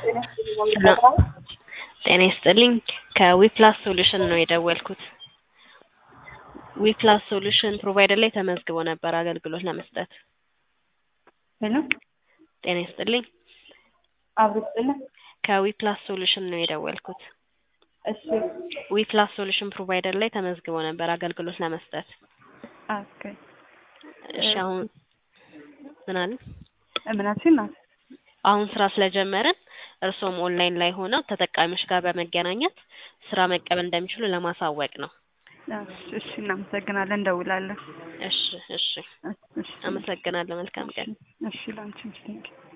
ጤና ይስጥልኝ ከዊፕላስ ሶሉሽን ነው የደወልኩት። ዊፕላስ ሶሉሽን ፕሮቫይደር ላይ ተመዝግቦ ነበር አገልግሎት ለመስጠት። ሄሎ ጤና ይስጥልኝ አብሮ ይስጥልን። ከዊፕላስ ሶሉሽን ነው የደወልኩት። እሺ ዊፕላስ ሶሉሽን ፕሮቫይደር ላይ ተመዝግቦ ነበር አገልግሎት ለመስጠት። ኦኬ እሺ አሁን ምን አለ? እምናችን ናት። አሁን ስራ ስለጀመርን እርስዎም ኦንላይን ላይ ሆነው ተጠቃሚዎች ጋር በመገናኘት ስራ መቀበል እንደሚችሉ ለማሳወቅ ነው። እሺ እናመሰግናለን፣ እንደውላለን። እሺ እሺ እሺ አመሰግናለሁ። መልካም ቀን። እሺ ላንቺም ቴንኪው